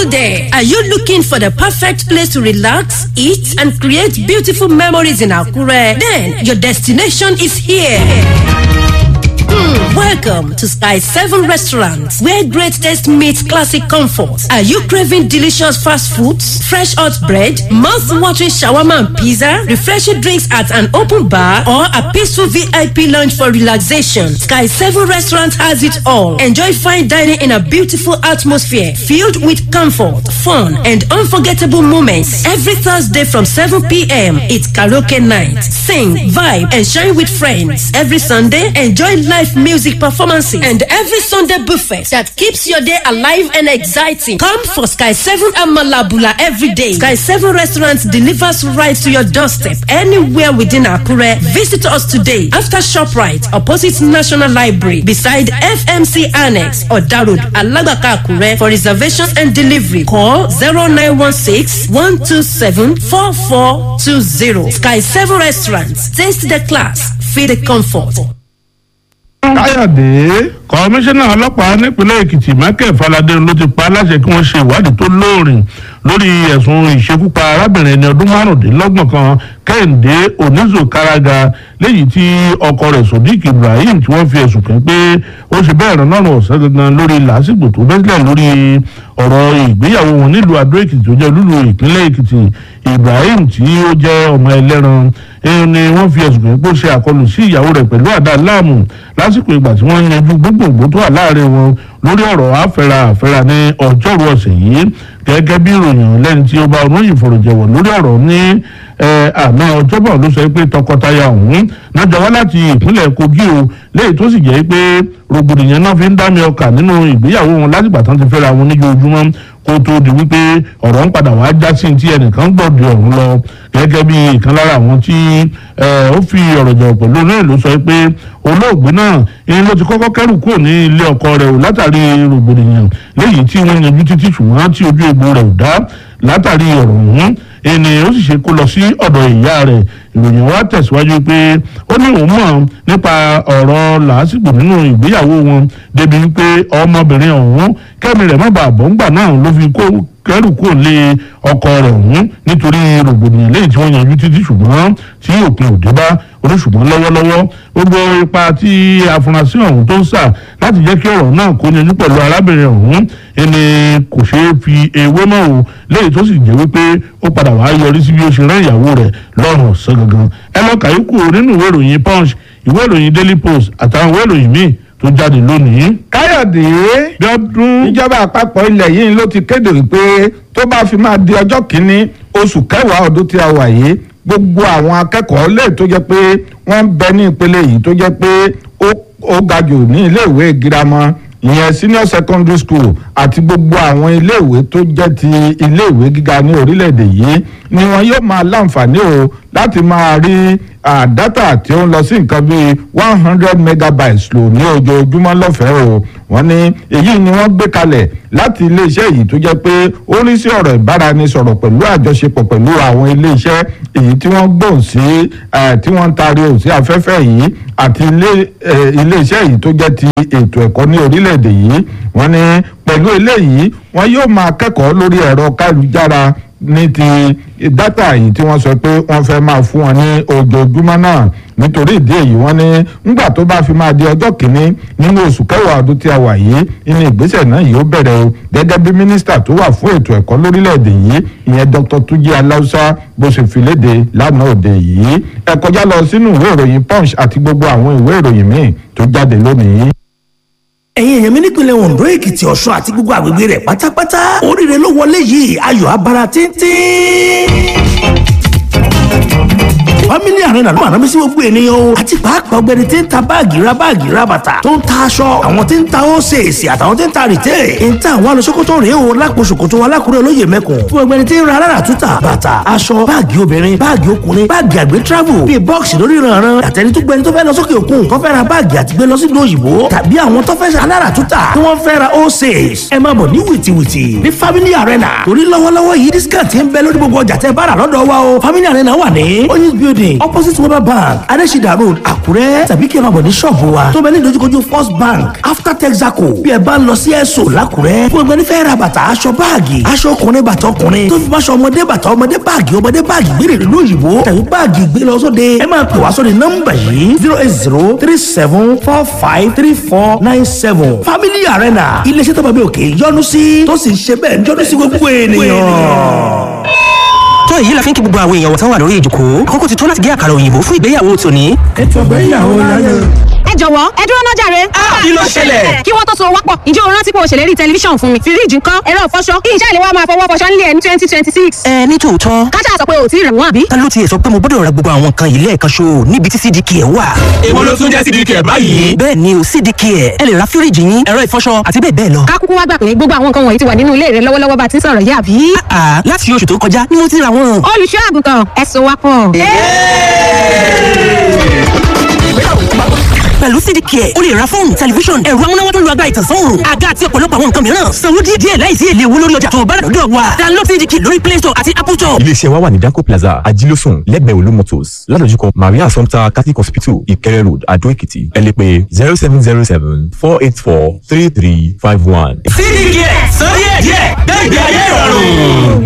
Hello there. Are you looking for the perfect place to relax, eat, and create beautiful memories in Akure? Then your destination is here. Hmm, welcome to Sky 7 Restaurant, where great taste meets classic comfort. Are you craving delicious fast foods, fresh hot bread, mouth-watering shawarma and pizza, refreshing drinks at an open bar, or a peaceful VIP lounge for relaxation? Sky 7 Restaurant has it all. Enjoy fine dining in a beautiful atmosphere filled with comfort, fun, and unforgettable moments. Every Thursday from 7 p.m., it's karaoke night. Sing, vibe, and shine with friends. Every Sunday, enjoy live music performances and every Sunday buffet that keeps your day alive and exciting. Come for Sky 7 Amalabula every day. Sky 7 Restaurant delivers right to your doorstep anywhere within Akure. Visit us today after ShopRite, opposite National Library, beside FMC Annex or Darud, Alabaka Akure. For reservations and delivery, call 0916 127 4420. Sky 7 Restaurant. Taste the class, feel the comfort. káyọ̀dé kọmíṣánná ọlọ́pàá nípínlẹ̀ èkìtì michael falade ló ti pa aláṣẹ kí wọ́n ṣe ìwádìí tó lóòrìn lórí ẹ̀sùn ìṣekúpa arábìnrin ẹni ọdún márùndínlọ́gbọ̀n kan kẹ́hìndé onízò káraga léyìí tí ọkọ rẹ̀ sodiq ibrahim tí wọ́n fi ẹ̀sùn kàn pé ó ṣe bẹ́ẹ̀ rán lọ́rùn ọ̀sẹ̀ gangan lórí làásìgbò tó bẹ́sílẹ̀ lórí ọ̀rọ̀ ìgbéyàwó wọn nílùú adó èkìtì tó jẹ́ olúlu ìpínlẹ̀ èkìtì ibrahim tí ó jẹ́ ọmọ ẹlẹ́ran ẹ̀hún ni wọ́n fi ẹ̀sùn kàn pé ó ṣe àkọlù sí ìyàwó rẹ̀ pẹ̀lú àdá láàmú lásìkò ìgbà tí wọ́n yanjú gbogbogbò tó wà láàrin wọn lórí ọ̀rọ̀ àfẹ́ra àfẹ́ra ní ọjọ́rú ọ̀sẹ̀ yìí gẹ́gẹ́ bí ìròyìn lẹ́ni tí ó bá onóyìn fọ̀rọ̀jẹ̀wọ̀ lórí ọ̀rọ̀ ní àná ọjọ́bọ̀ ló sọ pé tọkọtaya ọ̀hún náà jọ wá láti ìpínlẹ̀ kogi o léyìí tó sì jẹ́ pé rògbòdìyàn náà fi ń dá mi ọkà nínú ìgbéyàwó wọn látìgbà tán ti fẹ́ra wọn níjoojúmọ́ kó tó di wípé ọ̀rọ̀ ń padà wá já sí ti ẹnìkan gbọ̀dọ̀ ọ̀hún lọ gẹ́gẹ́ bí ìkan lára àwọn tí ó fi ọ̀rọ̀ jọ̀wọ́ pẹ̀lú náà ló sọ pé olóògbé náà ìyẹn ló ti kọ́kọ́ kẹ́rù kúrò ní ilé ọkọ rẹ̀ o látàrí rògbòdìyàn léyìí tí wọ́n yanjú títí ṣùgbọ́n tí ojú egbò rẹ̀ ò dá látàrí ọ̀rọ̀ ọ̀hún ẹni ó sì ṣe kó lọ sí ọ̀dọ̀ ìyá rẹ̀ ìròyìn wa tẹ̀síwájú pé ó ní òun mọ̀ nípa ọ̀rọ̀ làásìgbò nínú ìgbéyàwó wọn débi wípé ọmọbìnrin ọ̀hún kẹ́mi rẹ̀ má bàa bọ́ ńgbà náà ló fi kó kẹrù kò lé ọkọ rẹ̀ ọ̀hún nítorí rògbòdìyàn lẹ́yìn tí wọ́n yanjú títí ṣùgbọ́n tí òpin òde bá oníṣùgbọ́n lọ́wọ́lọ́wọ́ gbogbo ipa tí afurasí ọ̀hún tó ń sà láti jẹ́ kí ọ̀rọ̀ náà kó yanjú pẹ̀lú arábìnrin ọ̀hún ẹni kò ṣeé fi ewé mọ́ o lẹ́yìn tó sì jẹ́ wípé ó padà wá yọrí sí bí ó ṣe rán ìyàwó rẹ̀ lọ́rùn ọ̀sán gangan ẹ lọ kàyókù nínú ìwé ìròyìn punch ìwé ìròyìn daily post àtàwọn ìwé ìròyìn míì tó jáde lónìí. káyọ̀dé gbọ́dún ìjọba àpapọ̀ ilẹ̀ yìí ló ti kéde wípé tó bá fi máa di ọjọ́ kìíní oṣù kẹwàá ọdún tí a wà yìí gbogbo àwọn akẹ́kọ̀ọ́ lè tó jẹ́ pé wọ́n ń bẹ ní ìpele yìí tó jẹ́ pé ó ga jù ní iléèwé girama ìyẹn senior secondary school àti gbogbo àwọn iléèwé tó jẹ́ ti iléèwé gíga ní orílẹ̀-èdè yìí ni wọn yóò máa láǹfààní o láti máa rí dátà tí ó ń lọ sí nǹkan bíi one hundred megabytes lò ní ojoojúmọ́ lọ́fẹ̀ẹ́ o wọ́n ní èyí ni wọ́n gbé kalẹ̀ láti iléeṣẹ́ yìí tó jẹ́ pé ó rí sí ọ̀rọ̀ ìbáraẹnisọ̀rọ̀ pẹ̀lú àjọṣepọ̀ pẹ̀lú àwọn iléeṣẹ́ èyí tí wọ́n gbòòn sí tí wọ́n ń taari ò sí afẹ́fẹ́ yìí àti iléeṣẹ́ yìí tó jẹ́ ti ètò ẹ̀kọ́ ní orílẹ̀-èdè yìí wọ́n ní pẹ̀lú eléyìí wọ́n yóò máa kẹ́kọ̀ọ́ lórí ẹ̀rọ kálujára ní ti dátà yìí tí wọ́n sọ pé wọ́n fẹ́ máa fún wọn ní ojoojúmọ́ náà nítorí ìdí èyí wọ́n ní ńgbà tó bá fi máa di ọjọ́ kìíní nínú oṣù kẹwàá ọdún tí a wà yìí inú ìgbésẹ̀ náà yóò bẹ̀rẹ̀ o gẹ́gẹ́ bí mínísítà tó wà fún ètò ẹ̀kọ́ lórílẹ̀‐èdè yìí ìyẹn dr tuji aláùsá bó ṣe fi léde lánàá òde yìí ẹ kọjá lọ sínú ìwé ìròyìn punch àti gbogbo àwọn ìwé ìròyìn míì tó jáde lónìí ẹ̀yin èèyàn mi nípìnlẹ̀ ondo èkìtì ọ̀ṣun àti gbogbo àgbègbè rẹ̀ pátápátá oríire ló wọlé yìí ayọ̀ abara tíntín family arena ló máa rámi sí gbogbo ènìyàn o àti pàápàá ọgbẹni tí ń ta báàgì ra báàgì ra bàtà tó ń ta aṣọ àwọn tí ń ta ósèèsì àtàwọn tí ń ta rìtẹ́ ń ta àwọn alùsókòtò rèé o lápò ṣòkòtò wa lákùrẹ́ olóyè mẹ́kùn fún ọgbẹni tí ń ra alára túta bàtà aṣọ báàgì obìnrin báàgì ọkùnrin báàgì àgbẹ̀ travel bíi bọ́ọ̀sì lórí ìrànràn àtẹni tó gbẹni tó fẹ́ lọ sókè òkun tó fẹ́ ra báàgì àti gbé lọ sí ìlú òyìnbó tàbí àwọn tó fẹ́ alára túta tí wọ́n fẹ́ ra ósèèsì ẹ máa bọ̀ ní wìtìwìtì ní family arena torí lọ́wọ́lọ́wọ́ yìí discount ń bẹ lórí gbogbo ọjà tẹ́ bá rà lọ́dọ̀ wa o family arena wà ní oyinz building building opposite weber bank adesida road àkúrẹ́ tàbí kí ẹ máa bọ̀ ní ṣọ́ọ̀bù wa tó bẹ ní ìdojúkojú first bank after texaco bí ẹ bá ń lọ sí ẹ̀sọ́ làkúrẹ́ fún ẹgbẹ́ nífẹ̀ẹ́ ra bàtà aṣọ báàgì aṣọ ọkùnrin bàtà ọkùnrin tó fi máṣọ ọmọdé bàtà ọmọdé báàgì ọmọdé báàgì gbére ìlú òyìnbó tàbí báàgì gbé lọ sóde ẹ máa pè wá sóde nọ́mbà yìí zero eight zero three seven four five three four nine seven family arena iléeṣẹ́ tó bá bí òkè yọ́nú sí tó sì ń ṣe bẹ́ẹ̀ yọ́nú sí gbogbo ènìyàn tó èyí la fi ń kí gbogbo àwọn èèyàn wọ̀tán wà lórí ìjòkó àkókò ti tó láti gé àkàrà òyìnbó fún ìgbéyàwó tòní. ètò ìgbéyàwó láyé. ẹ jọ̀wọ́ ẹ dúró náà jàre. kí ló ṣẹlẹ̀? kí wọ́n tó so wápọ̀ ǹjẹ́ o rántí pé o ṣèlérí tẹlifíṣàn fún mi fíríjì ńkọ́ ẹ̀rọ ìfọṣọ kí iṣẹ́ ìléwọ́ máa fọwọ́ fọṣọ nílé ẹ̀ ní twenty twenty six. ẹ ní tòótọ́ káṣá sọ pé o ò tí ì rẹ̀ wọ́n àbí. ta ló tiẹ̀ sọ pé mo gbọ́dọ̀ ra gbogbo àwọn nǹkan yìí lẹ́ẹ̀kan ṣo níbi tí cdk ẹ̀ wà. èwo ló tún jẹ́ sídìí kẹ̀ báyìí. bẹ́ẹ̀ ni o cdk ẹ̀ ẹ lè ra fíríjì yín ẹ̀rọ ìfọṣọ àti bẹ́ẹ̀ bẹ́ẹ̀ lọ. ká kúkú wá gbà pé gbogbo àwọn nǹkan wọ̀nyí ti wà nínú ilé rẹ lọ́wọ́lọ́wọ́ bá ti ń sọ̀rọ̀ yá àbí. àà láti oṣù tó kọjá ni mo ti ra wọn. olùṣọ́ àgùntàn ẹ so wápọ̀. pẹ̀lú cdk ẹ̀ o lè ra fóònù tẹlifíṣọ̀n ẹ̀rọ amúnáwá tó lu agbára ìtànsán òòrùn àga àti ọ̀pọ̀lọpọ̀ àwọn nǹkan mìíràn sanwó díẹ̀ láìsí èlé owó lórí ọjà tó o bá rà lọ́dọ̀ wa download cdk lórí play store àti apple store. iléeṣẹ́ wa wà ní danco plaza ajílósùn lẹ́gbẹ̀ẹ́ olú motors ládojúkọ maria assumpta catholic hospital ìkẹrẹ road adó èkìtì ẹ lè pè zero seven zero seven four eight four three three five one. sídìí kẹ̀ sọ díẹ̀ díẹ̀ gbẹ̀gbẹ̀ ayé ìrọ̀rùn.